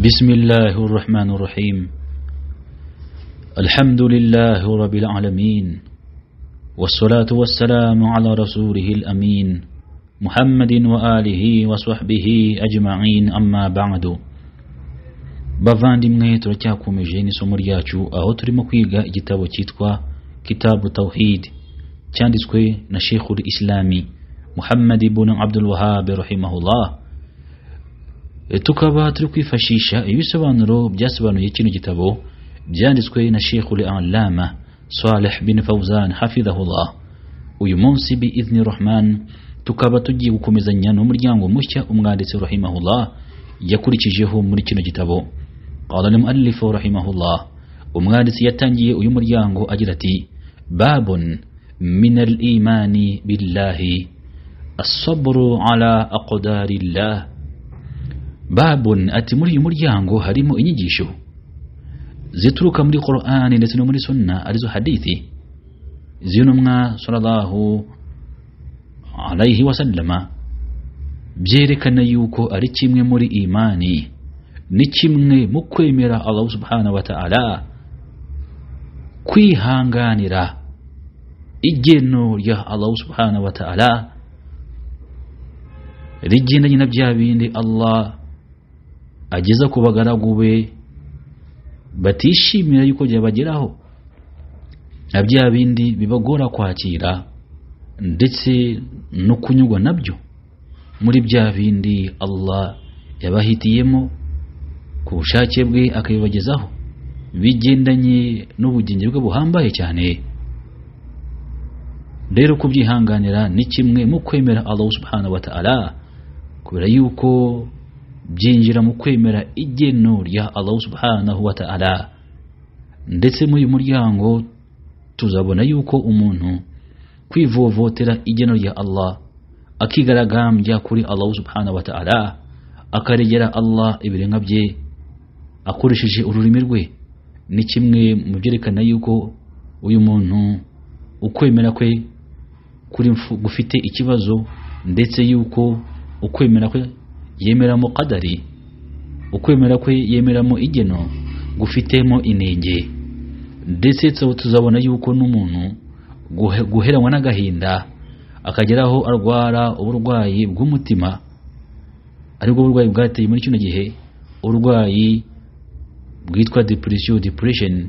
بسم الله الرحمن الرحيم الحمد لله رب العالمين والصلاة والسلام على رسوله الأمين محمد وآله وصحبه أجمعين أما بعد bavandimwe turacyakomeje n'isomo ryacu aho turimo kwiga igitabo cyitwa kitabu tawhid cyanditswe na sheikhul islami muhammad ibn abdul wahab rahimahullah tukaba turi kwifashisha ibisobanuro byasobanuye kino gitabo byanditswe na sheikhul alama saleh bin fawzan hafidhahullah uyu munsi biidhni rahman tukaba tugiye gukomezanya n'umuryango mushya umwanditsi rahimahullah yakurikijeho muri kino gitabo qala al-muallif rahimahullah umwanditsi yatangiye uyu muryango agira ati babun min al-imani billahi as-sabru ala aqdarillah babun ati muri uyu muryango harimo inyigisho zituruka muri Qur'ani ndetse no muri sunna arizo hadithi z'intumwa sallallahu alayhi wasallama byerekana yuko ari kimwe muri imani ni kimwe mu kwemera Allah subhanahu wa ta'ala kwihanganira igeno rya Allah subhanahu wa ta'ala rigendanye na bya bindi Allah ageza ku bagaragu be batishimira yuko byabageraho na bya bindi bibagora kwakira ndetse no kunyurwa nabyo muri bya bindi Allah yabahitiyemo ku bushake bwe akabibagezaho bigendanye n'ubugenge bwe buhambaye cyane rero kubyihanganira ni kimwe mu kwemera Allah subhanahu wa ta'ala kubera yuko byinjira mu kwemera igeno rya Allah subhanahu wa ta'ala ndetse muri uyu muryango tuzabona yuko umuntu kwivovotera igeno rya Allah akigaragambya kuri Allah subhanahu wa ta'ala akaregera Allah ibirenga bye akoresheje ururimi rwe ni kimwe mu byerekana yuko uyu muntu ukwemera kwe kuri gufite ikibazo ndetse yuko ukwemera kwe yemeramo kadari ukwemera kwe yemeramo igeno gufitemo inenge ndetse tuzabona yuko n'umuntu guheranwa n'agahinda akageraho arwara uburwayi bw'umutima aribwo burwayi bwateye muri kino gihe uburwayi bwitwa depression depression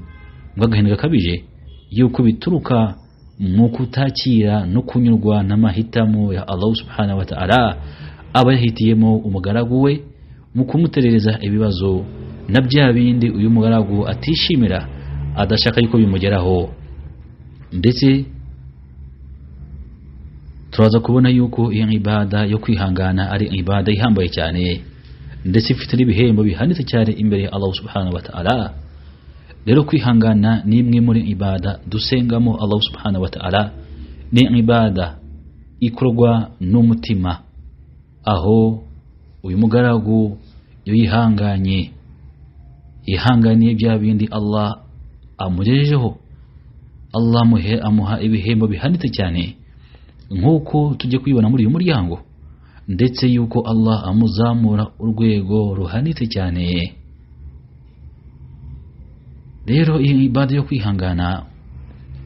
bw'agahinda gakabije yuko bituruka mu kutakira no kunyurwa n'amahitamo ya Allah subhanahu wa ta'ala aba yahitiyemo umugaragu we mu kumuterereza ibibazo na bya bindi uyu mugaragu atishimira adashaka yuko bimugeraho ndetse turaza kubona yuko iyo ibada yo kwihangana ari ibada ihambaye cyane ndetse ifite n'ibihembo bihanitse cyane imbere ya Allah subhanahu wa ta'ala rero kwihangana ni imwe muri ibada dusengamo Allah subhanahu wa ta'ala ni ibada ikorwa n'umutima aho uyu mugaragu iyo yihanganye yihanganiye bya bindi Allah amugejejeho Allah muhe amuha ibihembo bihanitse cyane nk'uko tujya kwibona muri uyu muryango ndetse yuko Allah amuzamura urwego ruhanitse cyane rero iyi ibada yo kwihangana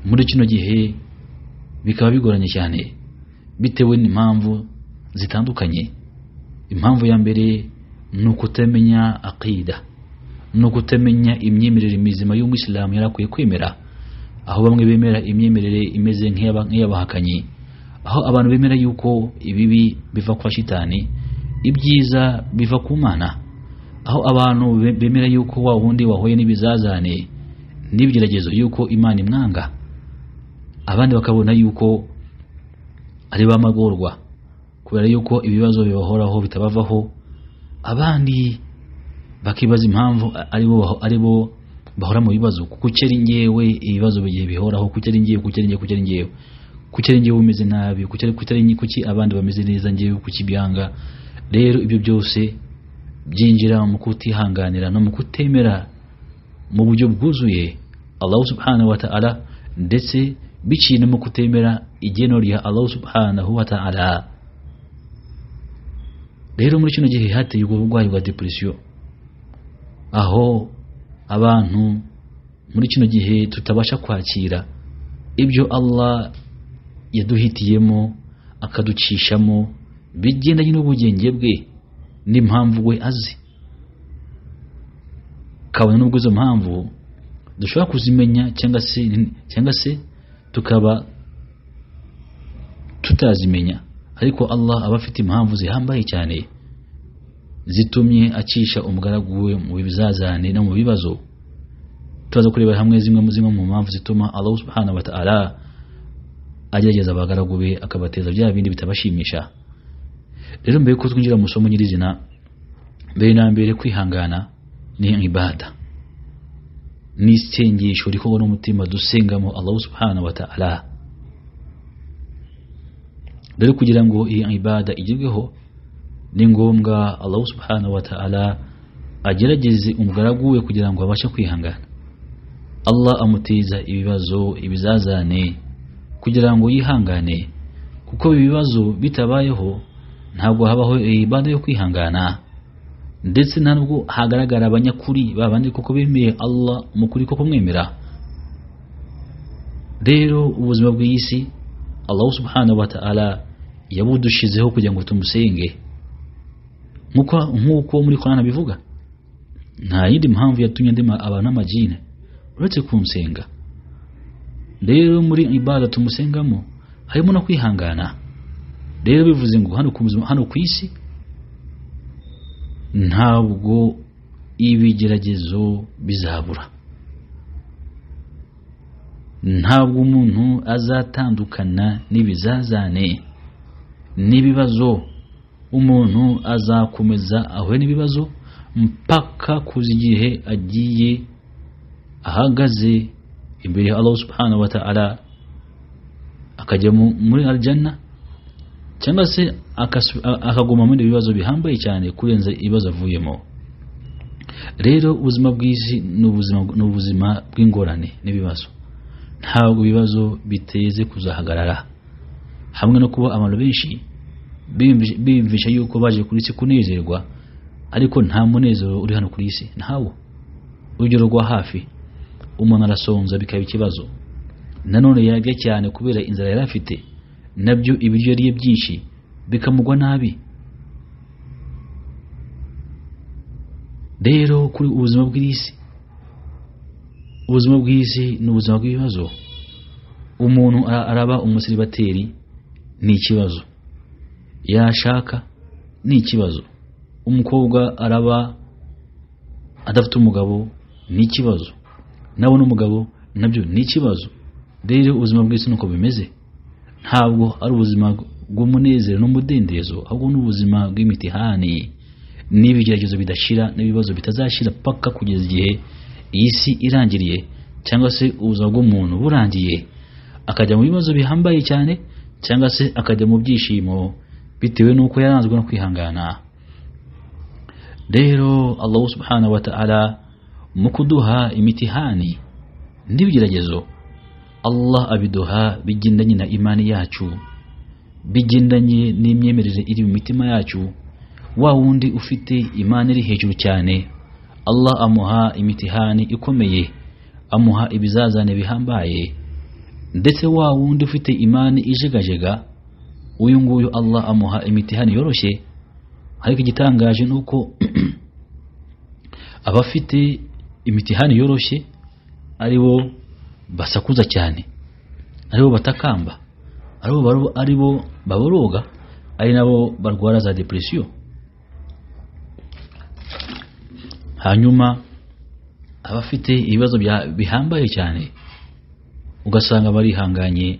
muri kino gihe bikaba bigoranye cyane bitewe n'impamvu zitandukanye impamvu ya mbere ni ukutamenya aqida ni ukutamenya imyemerere mizima y'umwisilamu yari akwiye kwemera aho bamwe bemera imyemerere imeze nk'iy'abahakanyi aho abantu bemera yuko ibibi biva kwa shitani ibyiza biva ku mana aho abantu bemera yuko wa wundi wahuye n'ibizazane n'ibigeragezo yuko imana imwanga abandi bakabona yuko ari ba magorwa kubera yuko ibibazo bibahoraho bitabavaho abandi bakibaza impamvu ari bo bahora mu bibazo kuko ari ngewe ibibazo bigiye bihoraho kuko ari ngewe kuko ari ngewe kuko ari ngewe kuki ari njyewe umeze nabi kuki abandi bameze neza njyewe kuki byanga rero ibyo byose byinjira mu kutihanganira no mu kutemera mu buryo bwuzuye Allah subhanahu wa ta'ala ndetse biciye no mu kutemera igeno rya Allah subhanahu wa ta'ala rero muri kino gihe hateye ubwo burwayi bwa depression aho abantu muri kino gihe tutabasha kwakira ibyo allah yaduhitiyemo akaducishamo bigendanye n'ubugenge bwe n'impamvu we azi kabone n'ubwo izo mpamvu dushobora kuzimenya cyangwa se cyangwa se tukaba tutazimenya ariko allah aba afite impamvu zihambaye cyane zitumye acisha umugaragu we mu bizazane no mu bibazo turaza kurebera hamwe zimwe mu zimwe mu mpamvu zituma allah subhanahu wa ta'ala agerageza abagaragu be akabateza bya bindi bitabashimisha rero mbere yuko twinjira mu isomo nyirizina mbere na mbere kwihangana ni ibada ni isengesho rikorwa n'umutima dusengamo allah subhanahu wa ta'ala rero kugira ngo iyi ibada igerweho ni ngombwa allah subhanahu wa ta'ala agerageze umugaragu we kugira ngo abashe kwihangana allah amuteza ibibazo ibizazane kugira ngo yihangane kuko ibibazo bitabayeho ntabwo habaho ibada yo kwihangana ndetse nta nubwo hagaragara abanyakuri babandi koko bemeye allah mukuri ko kumwemera rero ubuzima bw'iyi si allah subhanahu wa ta'ala yabudushizeho kugira ngo tumusenge nk'uko muri korana bivuga nta yindi mpamvu yatumye ndema abantu amajine uretse kumusenga rero muri ibada tumusengamo harimo no kwihangana rero bivuze ngo hano ku isi ntabwo ibigeragezo bizabura ntabwo umuntu azatandukana n'ibizazane n'ibibazo umuntu azakomeza ahuye n'ibibazo mpaka kuza igihe agiye ahagaze imbere ya Allah subhanahu wa ta'ala akajya muri aljanna cyangwa se akaguma muri ibibazo bihambaye cyane kurenza ibibazo avuyemo rero ubuzima bw'isi ni ubuzima bw'ingorane n'ibibazo ntabwo ibibazo biteze kuzahagarara hamwe no kuba abantu benshi biyumvisha yuko baje kuri isi kunezerwa ariko nta munezero uri hano kuri isi ntawo urugero rwa hafi umuntu arasonza bikaba ikibazo nanone yarya cyane kubera inzara yari afite nabyo ibiryo yariye byinshi bikamugwa nabi rero kuri ubuzima bw'isi ubuzima bw'isi ni ubuzima bw'ibibazo umuntu araba umusiribateri ni ikibazo yashaka ni ikibazo umukobwa araba adafite umugabo ni ikibazo nabona umugabo nabyo ni ikibazo rero ubuzima bw'isi nuko bimeze ntabwo ari ubuzima bw'umunezero n'umudendezo ahubwo ni ubuzima bw'imitihani n'ibigeragezo bidashira n'ibibazo bitazashira paka kugeza igihe iyi si irangiriye cyangwa se ubuzima bw'umuntu burangiye akajya mu bibazo bihambaye cyane cyangwa se akajya mu byishimo bitewe n'uko yaranzwe no kwihangana rero allahu subhanahu wa ta'ala mu kuduha imitihani n'ibigeragezo allah abiduha bigendanye na imani yacu bigendanye n'imyemerere iri mu mitima yacu wa wundi ufite imana iri hejuru cyane allah amuha imitihani ikomeye amuha ibizazane bihambaye ndetse wa wundi ufite imani ijegajega uyu nguyu allah amuha imitihani yoroshye ariko igitangaje ni uko abafite imitihani yoroshye aribo basakuza cyane aribo batakamba aribo aribo baboroga ari nabo barwara za depresiyo hanyuma abafite ibibazo bihambaye cyane ugasanga barihanganye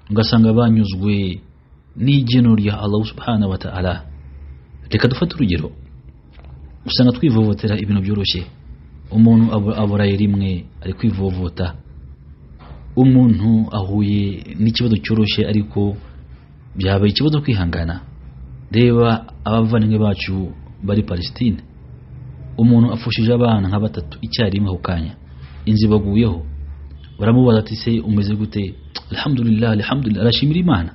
ugasanga banyuzwe n'igeno rya Allah subhanahu wa ta'ala reka dufate urugero usanga twivovotera ibintu byoroshye umuntu aburaye rimwe ari kwivovota umuntu ahuye n'ikibazo cyoroshye ariko byabaye ikibazo kwihangana reba abavandimwe bacu bari Palestine umuntu afushije abana nka batatu icyarimwe ako kanya inzu ibaguyeho baramubaza ati se umeze gute alhamdulillah alhamdulillah arashimira imana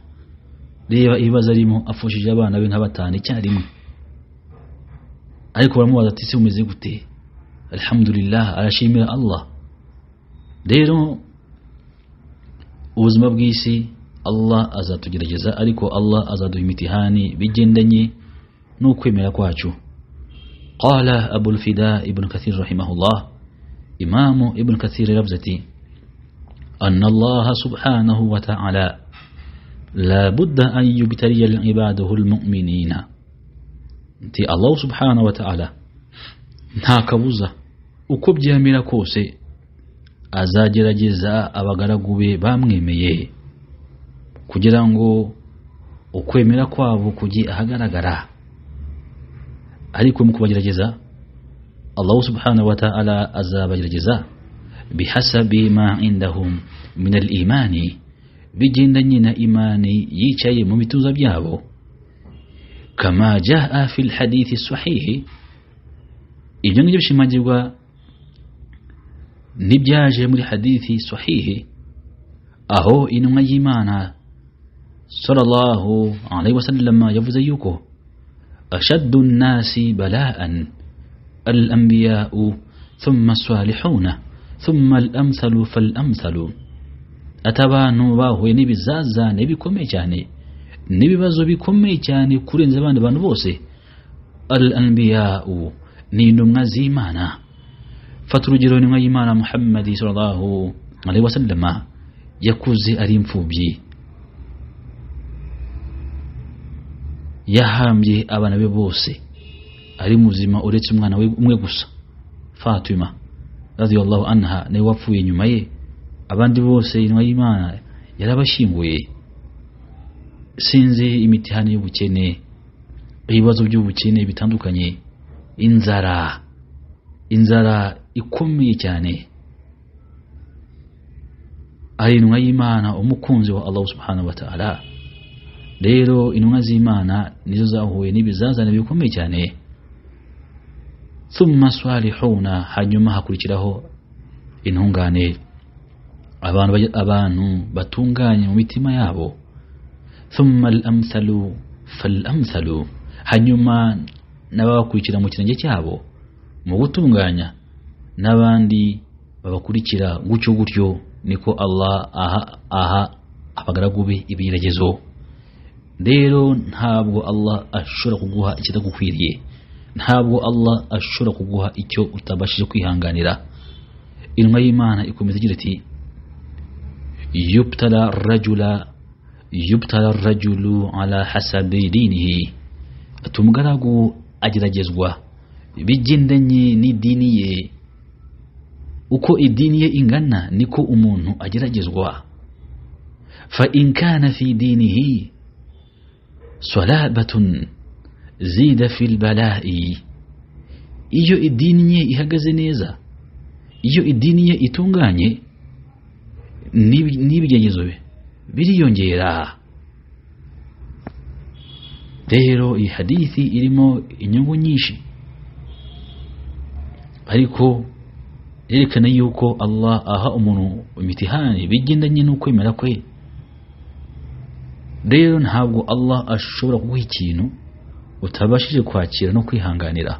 reba ibibazo arimo afushije abana be nka batanu icyarimwe ariko baramubaza ati se umeze gute alhamdulillah arashimira allah rero ubuzima bw'isi allah azatugerageza ariko allah azaduha imitihani bigendanye n'ukwemera kwacu qala abulfida ibnu kathir rahimahullah imamu ibnu kathir yaravuze ati أن الله سبحانه وتعالى لا بد أن يبتلي عباده المؤمنين nti allahu subhanahu wataala nta kabuza uko byamera kose azagerageza abagaragu be bamwemeye kugira ngo ukwemera kwabo kujye ahagaragara ariko mu kubagerageza allahu subhanahu wataala azabagerageza bihasabi ma indahum min al imani bigendanye na imani yicaye mu bituza byabo kama jaa fi lhadithi sahihi ibyo ngibyo bishimagirwa n'ibyaje muri hadithi sahihi aho intumwa y'imana sallallahu alaihi wasallam yavuze yuko ashaddu nnasi balaan alambiyau thumma salihuna thumma alamthalu falamthalu ati abantu bahuye n'ibizazane bikomeye cyane n'ibibazo bikomeye cyane kurenza abandi bantu bose al anbiyau ni intumwa z'imana fata urugero intumwa y'imana muhammadi sallallahu alaihi wasallama yakuze ari imfubyi yahambye abana be bose ari muzima uretse umwana we umwe gusa fatima radiyallahu anha nawe wapfuye inyuma ye abandi bose intumwa y'imana yarabashyinguye sinzi imitihani y'ubukene ibibazo by'ubukene bitandukanye inzara inzara ikomeye cyane ari intumwa y'imana umukunzi wa allahu subhanahu wa ta'ala rero intumwa z'imana nizo zahuye n'ibizazane bikomeye cyane thumma salihuna hanyuma hakurikiraho intungane abantu, abantu batunganye mu mitima yabo thumma al-amthalu fal-amthalu hanyuma n'ababakurikira mu kirenge cyabo mu gutunganya n'abandi babakurikira gutyo gutyo niko Allah aha aha abagaragu be ibigeragezo rero ntabwo Allah ashobora kuguha ikitagukwiriye ntabwo Allah ashobora kuguha icyo utabashije kwihanganira intumwa y'Imana ikomeza igira iti yubtala rajula yubtala rajulu ala hasabi dinihi ati umugaragu ageragezwa bigendanye n'idini ye uko idini ye ingana niko umuntu ageragezwa fa in kana fi dinihi salabatun zida fi lbalai iyo idini ye ihagaze neza iyo idini ye itunganye n'ibigenezo be biriyongera rero iyi hadithi irimo inyungu nyinshi ariko yerekana yuko Allah aha umuntu imitihani bigendanye n'ukwemera kwe rero ntabwo Allah ashobora kuguha ikintu utabashije kwakira no kwihanganira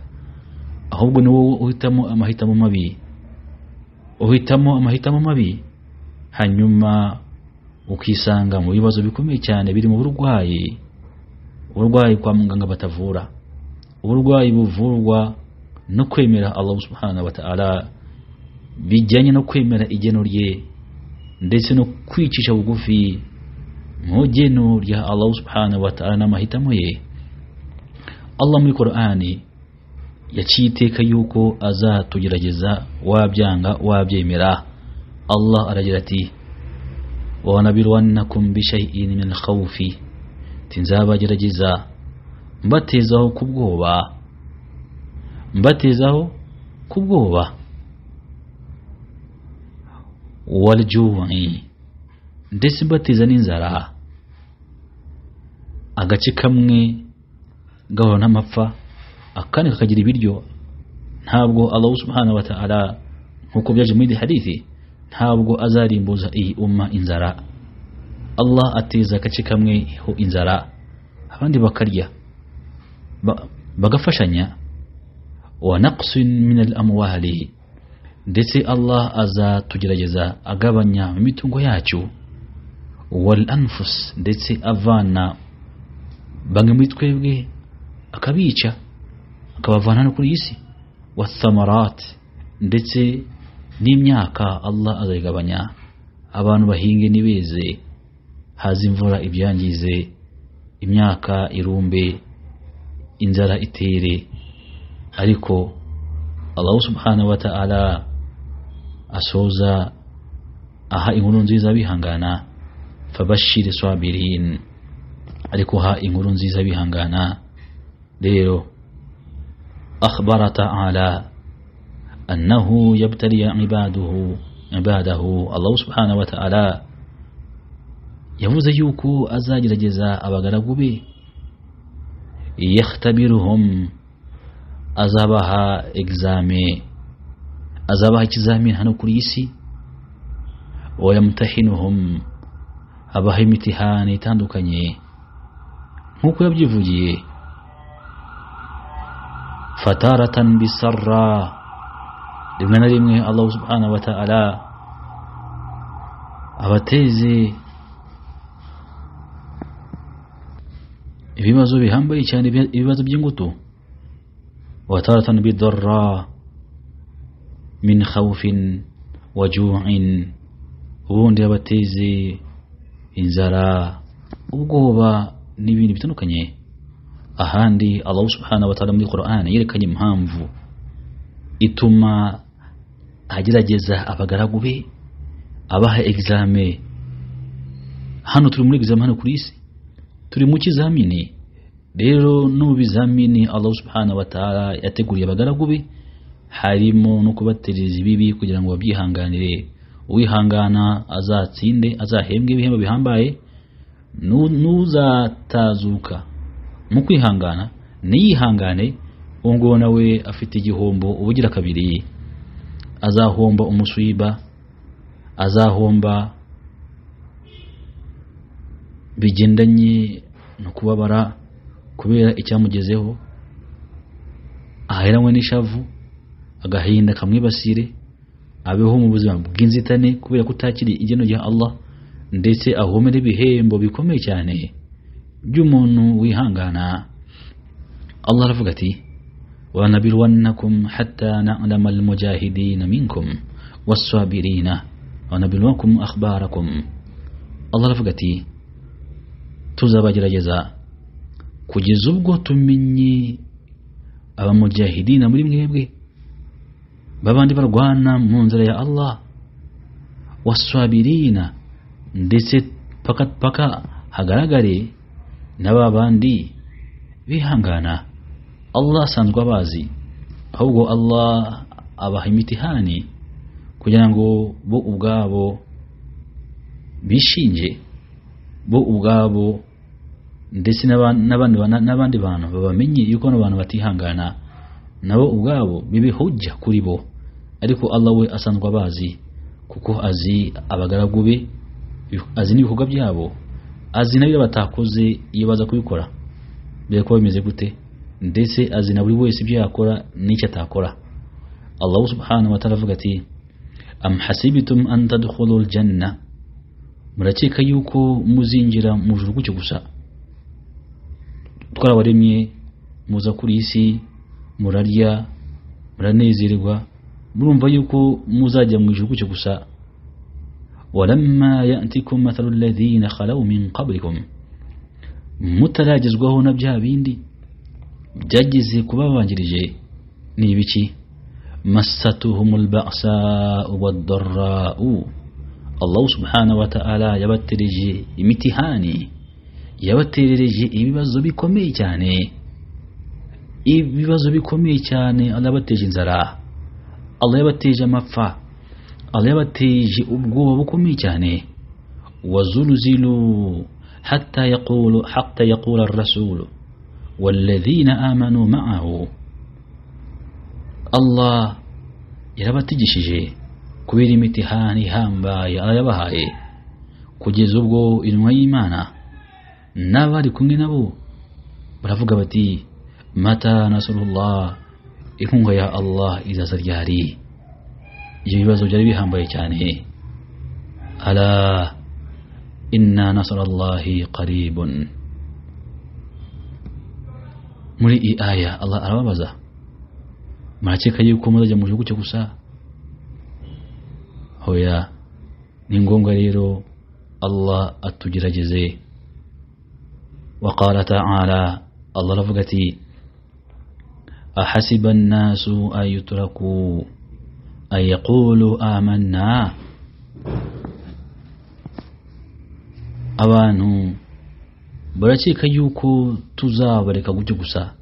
ahubwo ni wowe uhitamo amahitamo mabi uhitamo amahitamo mabi hanyuma ukisanga mu bibazo bikomeye cyane biri mu burwayi uburwayi kwa muganga batavura uburwayi buvurwa no kwemera Allah subhanahu wa ta'ala bijyanye no kwemera igeno rye ndetse no kwicisha bugufi mu geno rya Allah subhanahu wa ta'ala n'amahitamo ye Allah muri Qur'ani yaciye iteka yuko azatugerageza wabyanga wabyemera Allah aragira ati وَنَبِلْوَنَّكُمْ بِشَيْءٍ مِنْ الْخَوْفِ nzabagerageza mbatezaho ku bwoba mbatezaho ku bwoba walju'i ndetse mbateza n'inzara agace kamwe gahora n'amapfa akandi kakagira ibiryo ntabwo Allah subhanahu wa ta'ala nkuko byaje muri hadithi ntabwo azarimbuza iyi umma inzara Allah ateza agace kamwe ho inzara abandi bakarya bagafashanya wa naqsin min al amwali ndetse allah azatugerageza agabanya imitungo yacu wal anfus ndetse avana bamwe muri twebwe akabica akabavana no kuri iyi si wathamarat ndetse n'imyaka allah azayigabanya abantu bahinge ntibeze haza imvura ibyangize imyaka irumbe inzara itere ariko allahu subhanahu wa ta'ala asoza aha inkuru nziza abihangana fabashire sabirin ariko ha inkuru nziza abihangana rero akhbara ta'ala annahu yabtaliya ibaduhu ibadahu allahu subhanahu wa ta'ala yavuze yuko azagerageza abagaragu be yakhtabiruhum azabaha egizame azabaha ikizamini hano kuri iyi si wayamutahinuhum abaha imitihani itandukanye nk'uko yabyivugiye fataratan bisarra rimwe na rimwe allahu subhanahu wa ta'ala abateze ibibazo bihambaye cyane ibibazo by'ingutu وتارة بالضراء من خوف وجوع ubundi abateze inzara ubwoba n'ibindi bitandukanye ahandi allah subhanahu wa ta'ala muri quran yerekanye impamvu ituma agerageza abagaragu be abaha egizame hano turi muri egizame hano kuri isi turi mu kizamini rero no mu bizamini allah subhanahu wa ta'ala yateguriye abagaragu be harimo no kubatereza ibibi kugira ngo babyihanganire uwihangana azatsinde azahembwe ibihembo bihambaye nu- n'uzatazuka mu kwihangana niyihangane uwo nguwo nawe afite igihombo ubugira kabiri azahomba umusiba azahomba bigendanye no kubabara kubera icyamugezeho aheranywe n'ishavu agahinda kamwibasire abeho mu buzima bw'inzitane kubera kutakiri igeno rya Allah ndetse ahomere ibihembo bikomeye cyane by'umuntu wihangana Allah aravuga ati wanabirwannakum hatta na'lama almujahidina minkum was-sabirina wanabirwakum akhbarakum Allah aravuga ati tuzabagerageza kugeza ubwo tumenye abamujahidina muri mwebwe babandi barwana mu nzira ya Allah wasabirina ndetse paka paka hagaragare n'ababandi bihangana Allah asanzwe abazi ahubwo Allah abaha imitihani kugira ngo bo ubwabo bishinge bo ubwabo ndetse n'aba- n'abandi bana- n'abandi bantu babamenye yuko bano bantu batihangana nabo ubwabo bibe hujja kuri bo ariko allah we asanzwe abazi kuko azi abagaragu be azi n'ibikorwa byabo azi n'abyo batakoze iyo baza kubikora mbere kuba bimeze gute ndetse azi na buri wese ibyo yakora n'icyo atakora allah subhanahu wa ta'ala avuga ati am hasibitum an tadkhulul janna murakeka yuko muzinjira mu juru gutyo gusa twarabaremye muza kuri iyi si murarya muranezerwa murumva yuko muzajya mu ijuru gutyo gusa walamma yatikum mathalu alladhina khalaw min qablikum mutaragezwaho na bya bindi byageze kubabanjirije ni ibiki masatuhum alba'sa'u wad-darra'u Allah subhanahu wa ta'ala yabatereje imitihani yabaterereje ibibazo bikomeye cyane ibibazo bikomeye cyane Allah yabateje inzara Allah yabateje amapfa Allah yabateje ubwoba bukomeye cyane wazulzilu hatta yaqulu hatta yaqula ar-rasul والذين آمنوا معه Allah yarabatigishije kubera imitihani ihambaye Allah yabahaye kugeza ubwo intumwa y'Imana n'abari kumwe nabo baravuga bati mata nasurullah inkunga ya allah izaza ryari ibyo bibazo byari bihambaye cyane ala inna nasarallahi qaribun muri iyi aya allah arababaza murakeka yuko muzajya mu gihugu cyo gusa hoya ni ngombwa rero allah atugerageze وقال تعالى الله رفقتي أحسب الناس أن يتركوا أن يقولوا آمنا abantu barakeka yuko tuzabareka gutyo gusa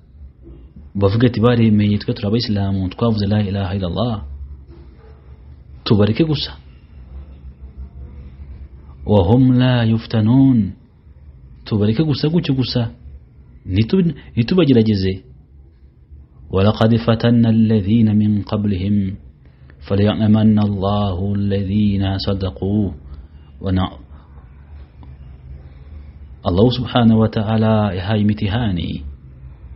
bavuga ati baremeye twe turi abayisilamu twavuze la ilaha illallah tubareke gusa wahum la yuftanun tubareke gusa gutyo gusa ntitu- ntitubagerageze walaqad fatanna alladhina min qablihim falyamanna allahu alladhina sadaqu wana allahu subhanahu wa ta'ala yahaye imitihani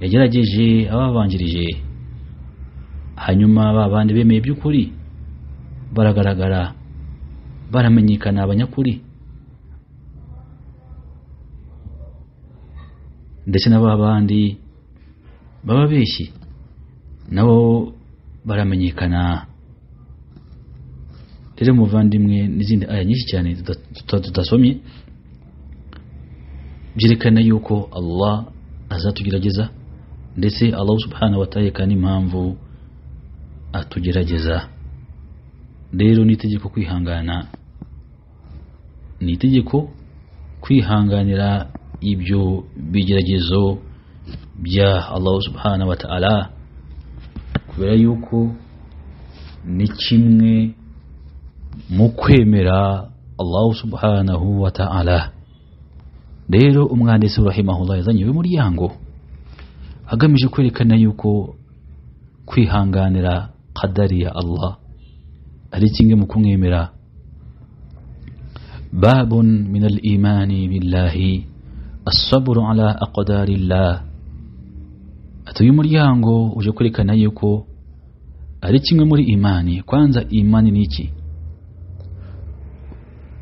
yagerageje ababanjirije hanyuma ba bandi bemeye by'ukuri baragaragara baramenyekana abanyakuri ndetse na ba bandi baba beshye nabo baramenyekana rero muvandimwe n'izindi aya nyinshi cyane tuta- tuta- tudasomye byerekana yuko allah azatugerageza ndetse allah subhanahu wa ta'ala kandi impamvu atugerageza rero ni itegeko kwihangana ni itegeko kwihanganira ibyo bigeragezo bya Allah subhanahu wa ta'ala kubera yuko ni kimwe mu kwemera Allah subhanahu wa ta'ala rero umwanditsi rahimahullah yazanye uyu muryango agamije kwerekana yuko kwihanganira qadari ya Allah ari kimwe mu kumwemera باب من الإيمان بالله الصبر على أقدار الله atuye umuryango uje kwerekana yuko ari kimwe muri imani kwanza imani ni iki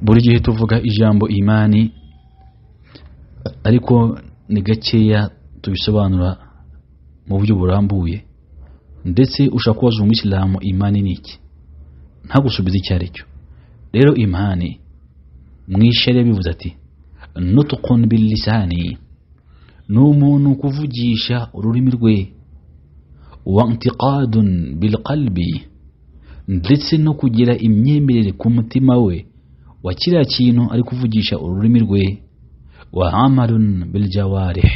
buri gihe tuvuga ijambo imani ariko ni gakeya tubisobanura mu buryo burambuye ndetse ushaka kubaza umuyisilamu imani ni iki ntagusubize icyo ari cyo rero imani mwishere bivuze ati nutukun bilisani ni umuntu kuvugisha ururimi rwe wa ntiqadun bilqalbi ndetse no kugira imyemerere ku mutima we wa kiriya kintu ari kuvugisha ururimi rwe wa amalun biljawarih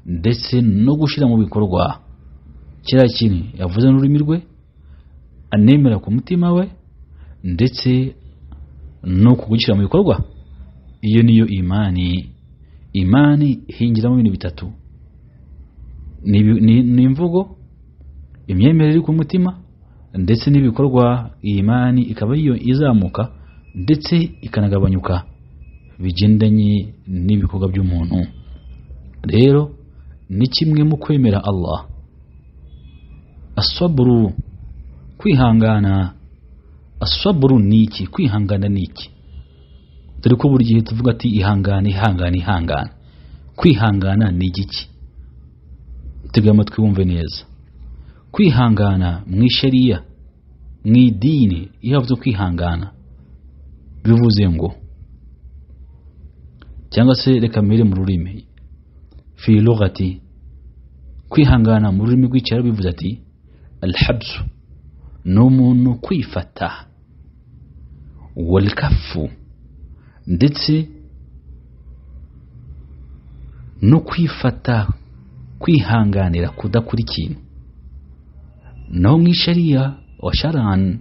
ndetse no gushyira mu bikorwa kiriya kintu yavuze n'ururimi rwe anemera ku mutima we ndetse no kugushyira mu bikorwa iyo niyo imani imani hingiramo ibintu bitatu ni ibi- ni ni imvugo imyemerere iri ku mutima ndetse n'ibikorwa iyi imani ikaba ariyo izamuka ndetse ikanagabanyuka bigendanye n'ibikorwa by'umuntu rero ni kimwe mu kwemera Allah asaburu kwihangana asaburu ni iki kwihangana ni iki dore ko buri gihe tuvuga ati ihangane ihangane ihangane kwihangana ni igiki tega amatwi wumve neza kwihangana mu ishariya mu idini iyo havuze kwihangana bivuze ngo cyangwa se reka mbere mu rurimi fi lugati kwihangana mu rurimi rw'icyaro bivuze ati alhabsu ni umuntu kwifata walikafu ndetse no kwifata kwihanganira kudakora ikintu naho mu ishariya wa sharani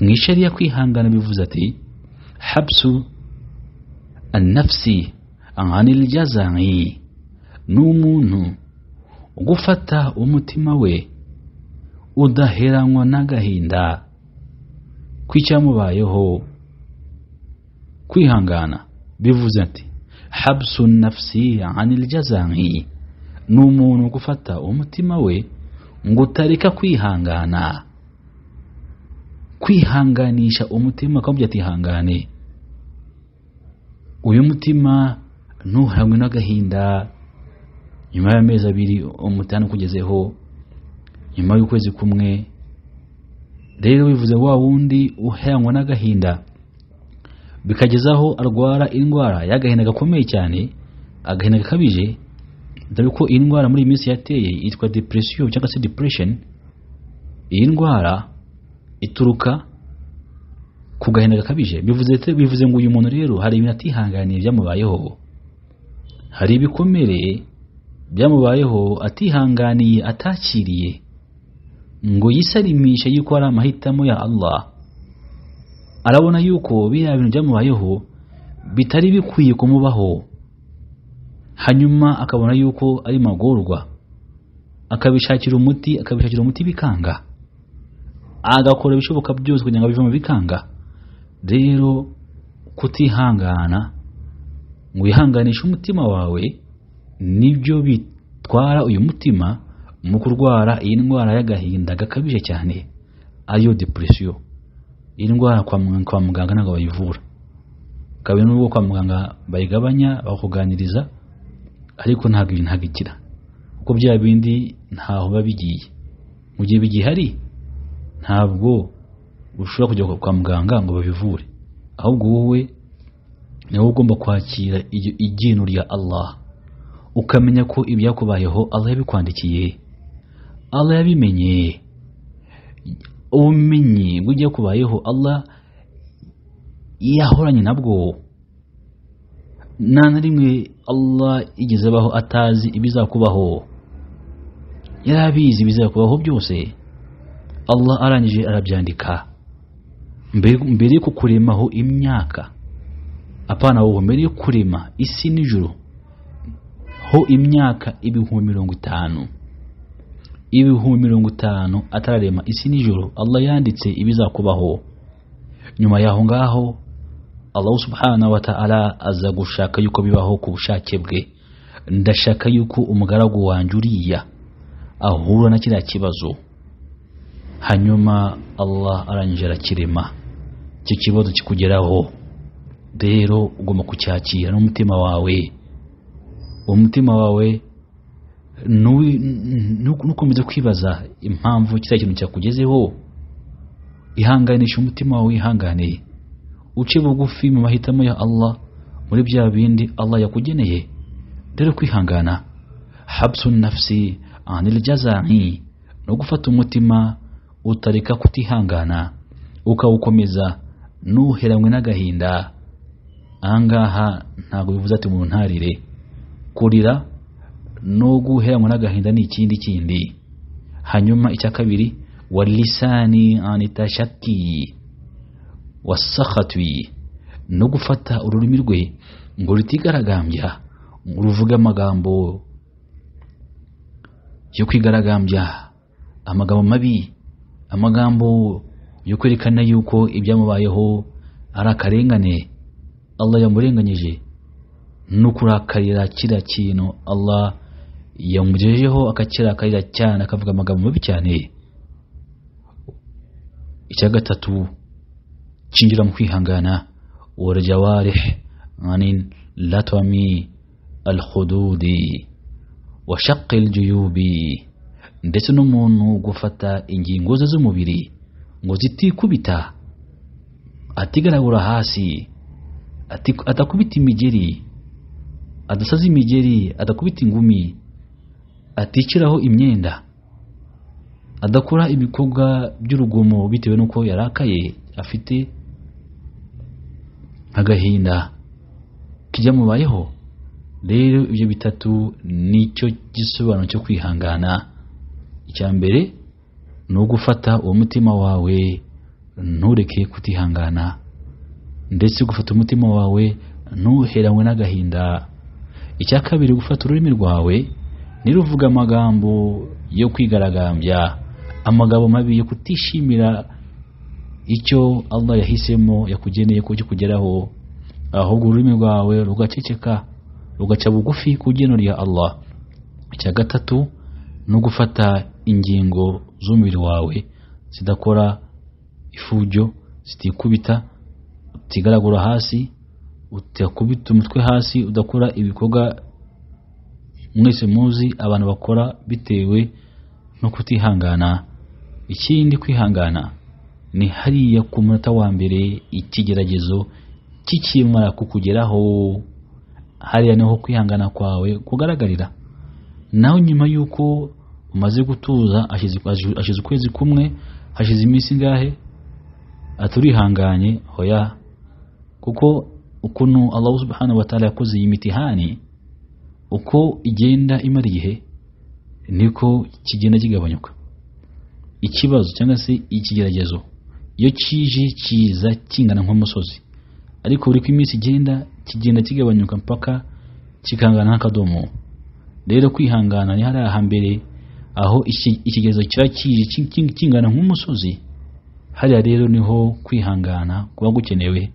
mu ishariya kwihangana bivuze ati habsu anafsi anganil jazani ni umuntu gufata umutima we udaheranywa n'agahinda kw'icyamubayeho kwihangana bivuze ati habsu nafsi anil jazani ni umuntu gufata umutima we ngo utareka kwihangana kwihanganisha umutima akababwira ati ihangane uyu mutima ntuharangwe n'agahinda nyuma y'amezi abiri umutana ukugezeho nyuma y'ukwezi kumwe rero bivuze wa wundi uharangwa n'agahinda bikageza aho arwara indwara y'agahinda gakomeye cyane agahinda gakabije dore ko iyi ndwara muri iyi minsi yateye yitwa depression cyangwa se depression iyi ndwara ituruka ku gahinda gakabije bivuze bivuze ngo uyu muntu rero hari ibintu atihanganiye byamubayeho hari ibikomere byamubayeho atihanganiye atakiriye ngo yisalimishe yuko ari amahitamo ya Allah arabona yuko biriya bintu byamubayeho bitari bikwiye kumubaho hanyuma akabona yuko ari magorwa akabishakira umuti akabishakira umuti bikanga agakora ibishoboka byose kugira ngo bive mu bikanga rero kutihangana ngo wihanganishe umutima wawe nibyo bitwara uyu mutima mu kurwara iyi ndwara y'agahinda gakabije cyane ariyo depresiyo iyi ndwara kwa muganga ntabwo bayivura kabiri n'ubwo kwa muganga bayigabanya bakuganiriza ariko ntabwo ibintu ntabwo ikira kuko bya bindi ntaho biba bigiye mu gihe bigihari ntabwo ushobora kujya kwa muganga ngo babivure ahubwo wowe ni wowe ugomba kwakira iryinyo rya Allah ukamenya ko ibyakubayeho Allah yabikwandikiye Allah yabimenye ubumenyi bujya kubayeho Allah yahoranye nabwo nta na rimwe Allah igeze abaho atazi ibizakubaho yari abizi ibizakubaho byose Allah arangije arabyandika mbere yo kukuremaho imyaka apana wowe mbere yo kurema isi n'ijuru ho imyaka ibihumbi mirongo itanu ibihumbi mirongo itanu atararema isi n'ijoro Allah yanditse ibizakubaho nyuma yaho ngaho Allah subhanahu wa ta'ala aza gushaka yuko bibaho ku bushake bwe ndashaka yuko umugaragu wanjye uriya ahura na kiriya kibazo hanyuma Allah arangije arakirema icyo kibazo kikugeraho rero ugomba kucyakira n'umutima wawe umutima wawe nukomeza kwibaza impamvu kiriya kintu cyakugezeho ihanganisha umutima wawe wihanganiye uce bugufi mu mahitamo ya Allah muri bya bindi Allah yakugeneye dore kwihangana habsu nafsi anil jazai no gufata umutima utareka kutihangana ukawukomeza nuheranywe n'agahinda ahangaha ntabwo bivuze ati umuntu ntarire kurira no guheranwa n'agahinda ni ikindi kindi hanyuma icya kabiri wa lisani anitashaki wasakhatwi no gufata ururimi rwe ngo rutigaragambya ruvuge amagambo yo kwigaragambya amagambo mabi amagambo yo kwerekana yuko ibyamubayeho ari akarengane Allah yamurenganyije no kurakarira kiriya kintu Allah yamugejejeho akakirakarira cyane akavuga amagambo mabi cyane icya gatatu cyinjira mu kwihangana warjawarih anin latwami alhududi wa shaqi aljuyubi ndetse n'umuntu gufata ingingo ze z'umubiri ngo zitikubita atigaragura hasi atakubita imigeri adasaza imigeri adakubita ingumi aticiraho imyenda adakora ibikorwa by'urugomo bitewe n'uko yarakaye afite agahinda kijyamubayeho rero ibyo bitatu nicyo gisobanuro cyo kwihangana icya mbere ni ugufata uwo mutima wawe ntureke kutihangana ndetse gufata umutima wawe ntuheranywe n'agahinda icya kabiri gufata ururimi rwawe niruvuga amagambo yo kwigaragambya amagambo mabi yo kutishimira icyo Allah yahisemo yakugeneye ko kugeraho ahubwo ururimi rwawe rugaceceka rugaca bugufi ku geno rya Allah icya gatatu no gufata ingingo z'umubiri wawe zidakora ifujyo zitikubita utigaragura hasi utakubita umutwe hasi udakora ibikorwa mwese muzi abantu bakora bitewe no kutihangana ikindi kwihangana ni hariya ku munota wa mbere ikigeragezo kikimara kukugeraho hariya niho kwihangana kwawe kugaragarira nawe nyuma y'uko umaze gutuza hashize hashize ukwezi kumwe hashize iminsi ingahe aturihanganye hoya kuko ukuntu Allah subhanahu wa ta'ala yakoze iyi mitihani uko igenda imara igihe niko kigenda kigabanyuka ikibazo cyangwa se ikigeragezo iyo kije kiza kingana nk'umusozi ariko buri ko iminsi igenda kigenda kigabanyuka mpaka kikangana nk'akadomo rero kwihangana ni hariya hambere aho iki- ikigeragezo kiba kije ki- ki- kingana nk'umusozi hariya rero niho kwihangana kuba gukenewe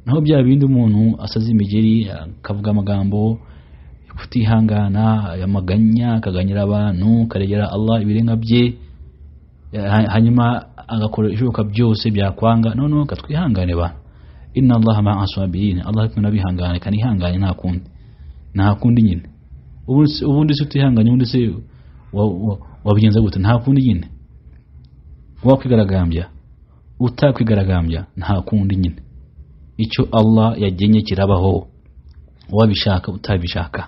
naho bya bindi umuntu asaza imigeri akavuga amagambo kutihangana yamaganya akaganyira abantu karegera Allah ibirenga bye ha- hanyuma agakora ibishoboka byose byakwanga noneho katwihangane ba inna allaha ma'a sabirin allah kumwe n'abihangane kanihangane nta kundi nta kundi nyine ubundi se- ubundi se utihanganye ubundi se wa- wa- wabigenza gute nta kundi nyine wakwigaragambya utakwigaragambya nta kundi nyine icyo allah yagennye kirabaho wabishaka utabishaka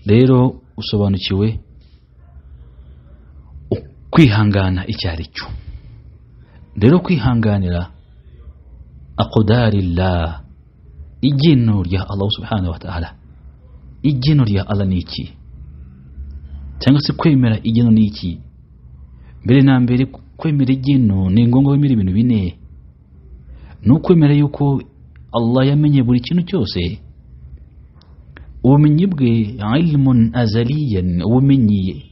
rero usobanukiwe kwihangana icyo ari cyo rero kwihanganira aqdarillah igeno rya Allah subhanahu wa ta'ala igeno rya Allah ni iki cyangwa se kwemera igeno ni iki mbere na mbere kwemera igeno ni ngombwa wemera ibintu bine ni ukwemera yuko Allah yamenye buri kintu cyose ubumenyi bwe ilmun azaliyan ubumenyi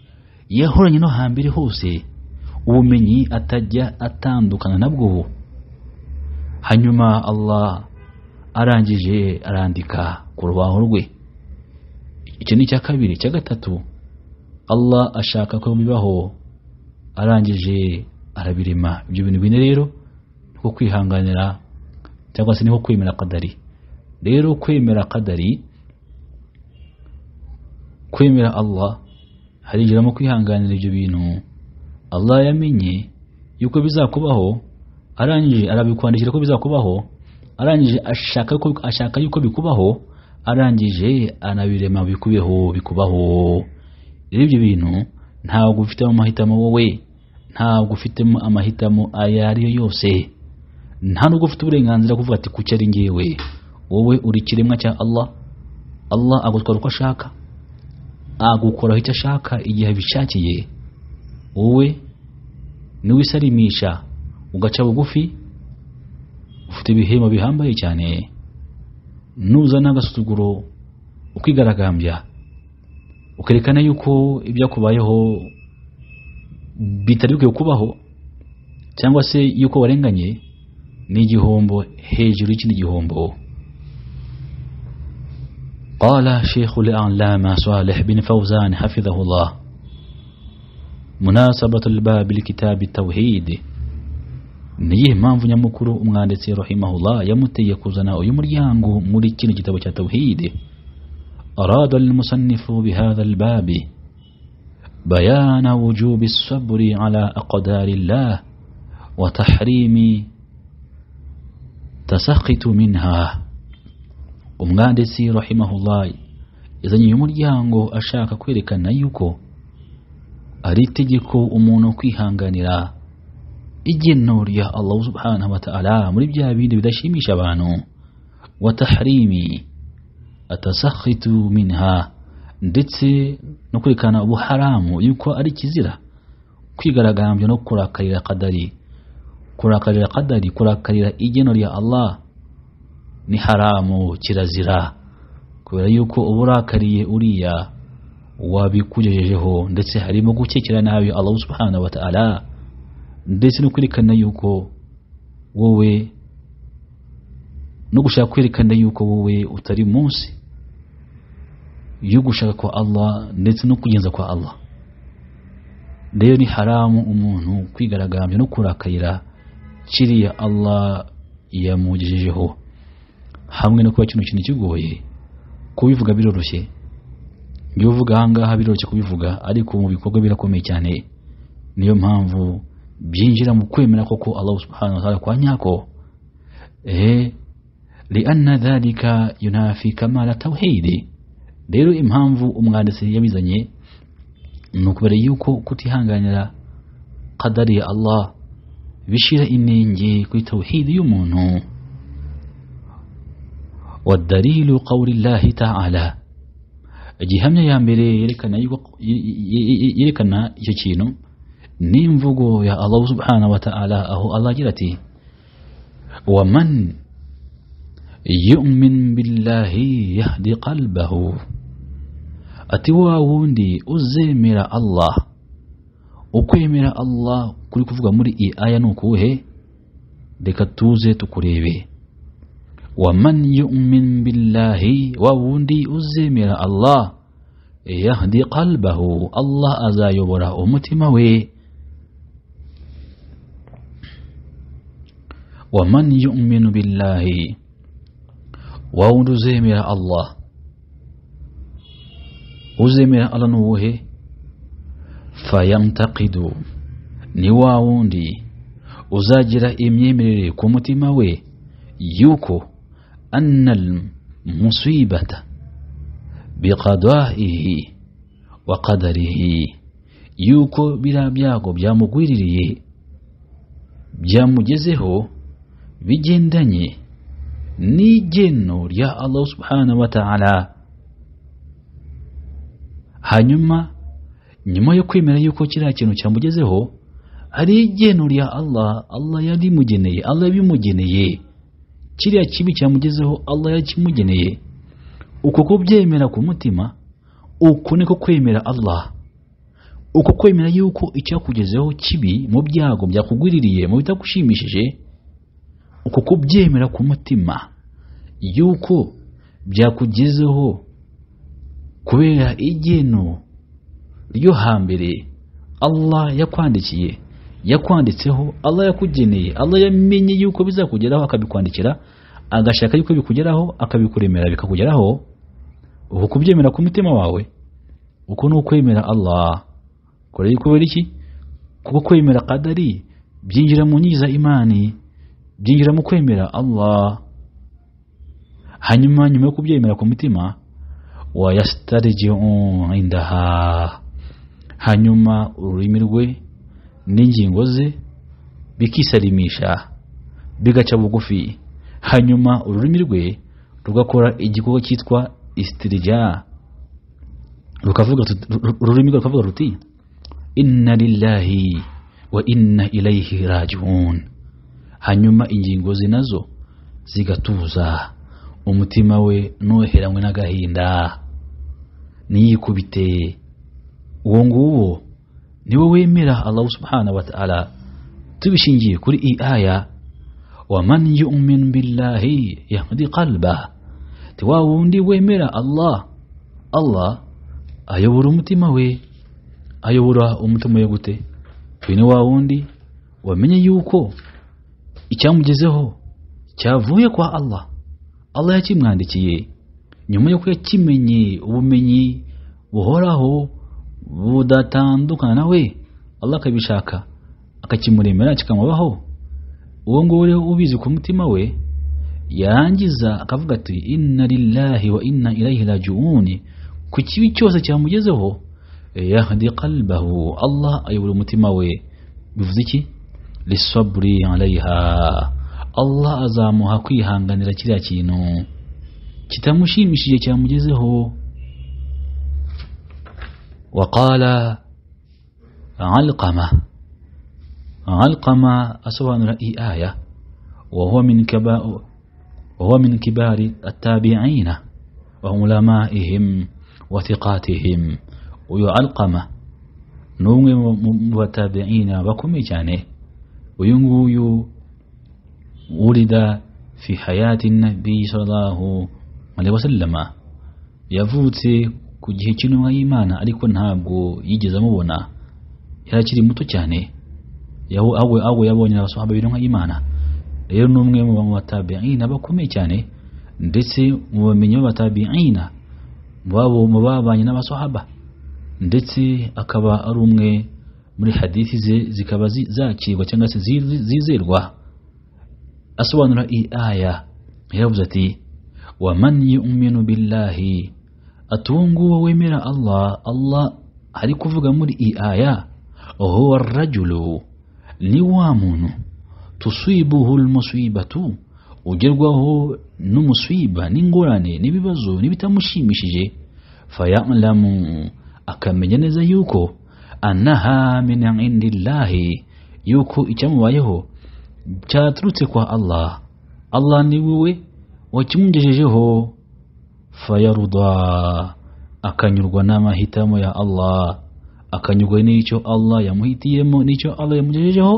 yahoranye no hambere hose ubumenyi atajya atandukana nabwo hanyuma Allah arangije arandika ku rubaho rwe icyo ni icya kabiri icya gatatu Allah ashaka ko bibaho arangije arabirema ibyo bintu bine rero niko kwihanganira cyangwa se niko kwemera kadari rero kwemera kadari kwemera Allah harigeramo kwihanganira ibyo bintu Allah yamenye yuko bizakubaho arangije arabikwandikira ko bizakubaho arangije ashaka ko ashaka yuko bikubaho arangije anabirema bikubeho bikubaho rero ibyo bintu ntabwo ufitemo amahitamo wowe ntabwo ufitemo amahitamo ayo ari yo yose nta nubwo ufite uburenganzira kuvuga ati kuki ari ngewe wowe uri ikiremwa cya Allah Allah agutwara uko ashaka agukoraho icyo ashaka igihe abishakiye wowe niwisarimisha ugaca bugufi ufite ibihembo bihambaye cyane nuza n'agasuzuguro ukigaragambya ukerekana yuko ibyakubayeho bitari bikwiye kubaho cyangwa se yuko warenganye ni igihombo hejuru y'ikindi gihombo قال شيخ الأعلام صالح بن فوزان حفظه الله مناسبة الباب لكتاب التوحيد niyihe mpamvu nyamukuru umwanditsi rahimahullah yamuteye kuzana uyu muryango muri kino gitabo cya tawhid arada almusannifu bihadha albabi bayana wujubi sabri ala aqdari llah wa tahrimi tasakhitu minha umwanditsi rahimahullah yazanye uyu muryango ashaka kwerekana yuko ari itegeko umuntu kwihanganira igeno rya Allah subhanahu wa ta'ala muri bya bindi bidashimisha abantu wa tahrimi atasakhitu minha ndetse no kwerekana ubuharamu yuko ari kizira kwigaragambya no kurakarira kadari kurakarira kadari kurakarira igeno rya Allah ni haramu kirazira kubera yuko uba urakariye uriya wabikugejejeho ndetse harimo gukekera nabi Allah subhanahu wa ta'ala ndetse no kwerekana yuko wowe no gushaka kwerekana yuko wowe utari munsi yo gushaka kwa Allah ndetse no kugenza kwa Allah rero ni haramu umuntu kwigaragambya no kurakayira kiriya allah yamugejejeho hamwe no kuba kino kintu kigoye kubivuga biroroshye ibyo uvuga ahangaha biroroshye kubivuga ariko mu bikorwa birakomeye cyane niyo mpamvu byinjira mu kwemera koko allah subhanahu wa ta'ala kwa nyako eh lianna dhalika yunafi kamala tawhidi rero impamvu umwanditsi yabizanye ni ukubera yuko kutihanganira kadari ya allah bishira inenge kuri tawhidi y'umuntu wadalilu qawli llahi taala igihamya ya mbere yerekana yuko- yerekana icyo kintu ni imvugo ya allah subhanahu wa ta'ala aho allah agira ati waman yumin billahi yahdi qalbahu ati wa wundi uzemera allah ukwemera allah kuri kuvuga muri iyi aya ni ukuhe reka tuze tukurebe waman yumin billahi wa wundi uzemera allah yahdi qalbahu allah azayobora umutima we waman yuminu billahi wa wundi uzemera allah uzemera allah ni uwuhe fayantakidu ni wa wundi uzagira imyemerere ku mutima we yuko anna musibata biqadaihi wa qadarihi yuko biriya byago byamugwiririye byamugezeho bigendanye n'igeno rya allah subhanahu wa ta'ala hanyuma nyuma yo kwemera yuko kiriya kintu cyamugezeho hari igeno rya allah allah yarimugeneye allah yabimugeneye kiriya kibi cyamugezeho allah yakimugeneye uko kubyemera ku mutima uko niko kwemera allah uko kwemera yuko icyakugezeho kibi mu byago byakugwiririye mu bitagushimishije uko kubyemera ku mutima yuko byakugezeho kubera igeno ryo hambere allah yakwandikiye yakwanditseho allah yakugeneye allah yamenye yuko bizakugeraho akabikwandikira agashaka yuko bikugeraho akabikuremera bikakugeraho uku kubyemera ku mutima wawe uko ni ukwemera allah kore yuko kubera iki kuko kwemera kadari byinjira mu nkingi za imani byinjira mu kwemera allah hanyuma nyuma yo kubyemera ku mutima wayasitarijiu indaha hanyuma ururimi rwe n'ingingo ze bikisalimisha bigaca bugufi hanyuma ururimi rwe rugakora igikorwa cyitwa istirija rukavuga rut- ururimi rwe rukavuga ruti inna lillahi wa inna ilayhi rajiun hanyuma ingingo ze nazo zigatuza umutima we nuheranywe n'agahinda niyikubite uwo nguwo niwe wemera allah subhanahu wa ta'ala tubishingiye kuri iyi aya waman yumin billahi yahdi qalba ti wa wundi wemera allah allah ayobora umutima we ayobora umutima we gute uyu ni wa wundi wamenye yuko icyamugezeho cyavuye kwa allah allah yakimwandikiye nyuma y'uko yakimenye ubumenyi buhoraho budatandukana nawe allah akabishaka akakimuremera kikamubaho uwo nguwo rero ubizi ku mutima we yarangiza akavuga ati inna lillahi wa inna ilayhi rajiuni ku kibi cyose cyamugezeho yahdi qalbahu allah ayobora umutima we bivuze iki lisaburi alayha allah azamuha kwihanganira kiriya kintu kitamushimishije cyamugezeho waqala alqama alqama asobanura iyi aya wahuwa min kaba- wahuwa min kibari attabiina wa ulamaihim wa thiqatihim uyu alqama ni umwe mu- mu mu batabiina bakomeye cyane uyu nguyu ولد في حياة النبي صلى الله عليه وسلم yavutse ku gihe cy'intumwa y'imana ariko ntabwo yigeze amubona yari akiri muto cyane yaho aho aho yabonye abasahaba biri nk'imana rero ni umwe mu bamutabiina bakomeye cyane ndetse mu bamenyi b'abatabiina mu babo mu babanye n'abasahaba ndetse akaba ari umwe muri hadithi ze zikaba zi- zakirwa cyangwa se zi- zizerwa asobanura iyi aya yaravuze ati wa man yu'minu billahi ati uwo nguwo wemera Allah Allah ari kuvuga muri iyi aya huwa rajulu ni wa muntu tusibuhu almusibatu ugerwaho n'umusiba n'ingorane n'ibibazo n'ibitamushimishije fayalamu akamenya neza yuko annaha min indillahi yuko icyamubayeho cyaturutse kwa Allah Allah ni wowe wakimugejejeho fayaruda akanyurwa n'amahitamo ya Allah akanyurwa n'icyo Allah yamuhitiyemo n'icyo Allah yamugejejeho